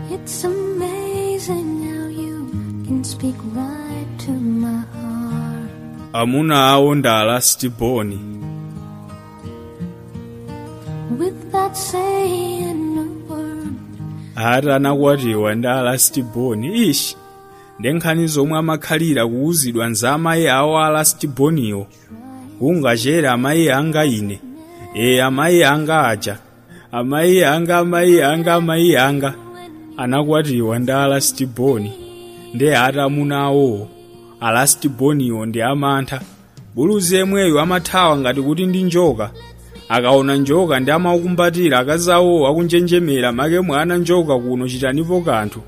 It's amazing how you can speak right to my heart. amuna awo ndi alastiboni Without saying a word, ati anakwatiwa ndi alastiboni ishi ndi nkhani zomwe amakhalira kuwuzidwa nza amayi awo alastiboniwo kungachere amayi anga ine e amayi anga aja amayi anga amayi anga amayi anga anakwatiwa ndi alastiboni ndi ati amuna awowo alastiboniwo ndi amantha buluzi yemweyo amathawa ngati kuti ndi njoka akaona njoka ndi amaukumbatira akazi awowo akunjenjemera make mwana njoka kuno chitanipo kanthu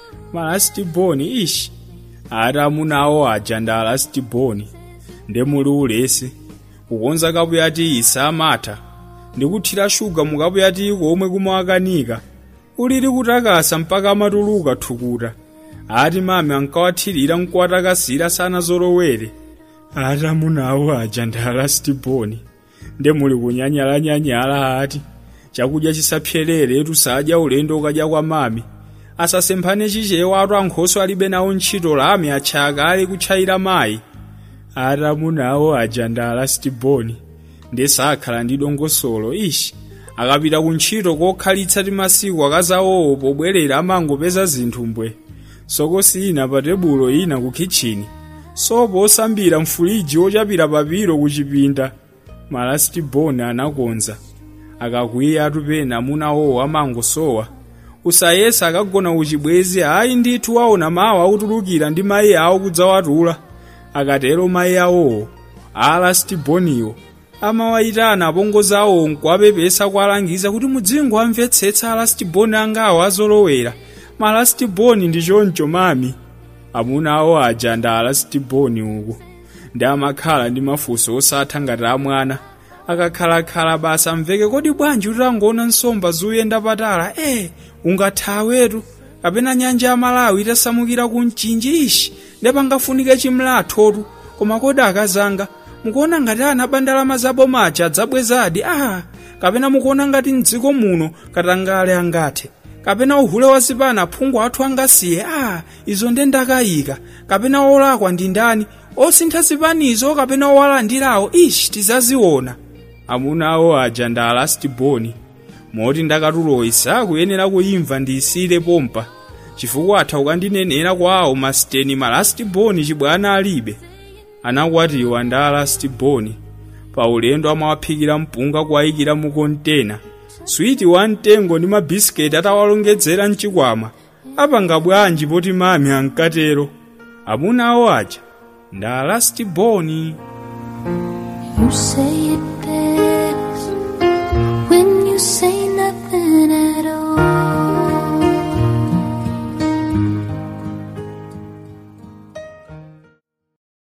malastiboni ishi ati amuna awo aja ndi alastiboni ndi muli ulesi kukonza kapuyati isa amatha ndikuthira shuga mukapuyati komwe kumawakanika ulili kutakasa mpaka amatuluka thukuta ati mame ankawathirira nkuwatakasira sana zolowere ati amuna awo aja ndi alastiboni nde muli kunyanyalanyanyala ati chakudya chisapyerere tusadya ulendo ukadya kwa mami asasemphane chichewa atu ankhoso alibe nawo ntchito lame atchaka ali kutchayira mayi ati amuna awo aja ndi alastiboni ndi sakhala ndi dongosolo ishi akapita ku ntchito kokhalitsa ti masiku akazawowo pobwerera amangopeza zinthu mbwe sokosi ina pa tebulo ina ku kitchini sopo osambira mfuliji ochapira papiro ku chipinda malastiboni anakonza akakwiya atupena amuna awowo amangosowa usayesa akagona kuchibwezi ayi ndithu waona mawu akutulukira ndi mayi awo kudzawatula akatero mayi awowo alastiboniwo amawayitana apongozi awo nkuwapepesa kuwalangiza kuti mudzingo amvetsetsa alastiboni angawo azolowera malastiboni ndi choncho mami amuna awo aja ndi alastiboni uku ndi amakhala ndi mafunso osatha ngati amwana akakhalakhala basa amveke kodi bwanji utangoona nsomba zuyenda patala e ungathawetu kapena nyanja ya malawi itasamukira ku mchinji ishi ndi pangafunike chimlathotu koma kodi akazanga mukuona ngati ana bandalama zabo maja adzabwezadi ah kapena mukuona ngati mdziko muno katangale angathe kapena uhule wa zipana aphungu athu angasiye ah izo nde ndakayika kapena olakwa ndi ndani osintha zipanizo kapena owalandirawo ishi tizaziona amuna awo aja ndi alastiboni moti ndakatuloyi sakuyenera kuyimva ndiyisire pompa chifukwa atha ukandinenera kwawo masiteni malastiboni chibwana alibe anakwatiwa ndi alastiboni pa ulendo amawaphikira mpunga kuwayikira mu kontena switi wa mtengo ndi mabisiketi atawalongedzera mchikwama apanga bwanji poti mami ankatero amuna awo aja ndi alastiboni you say it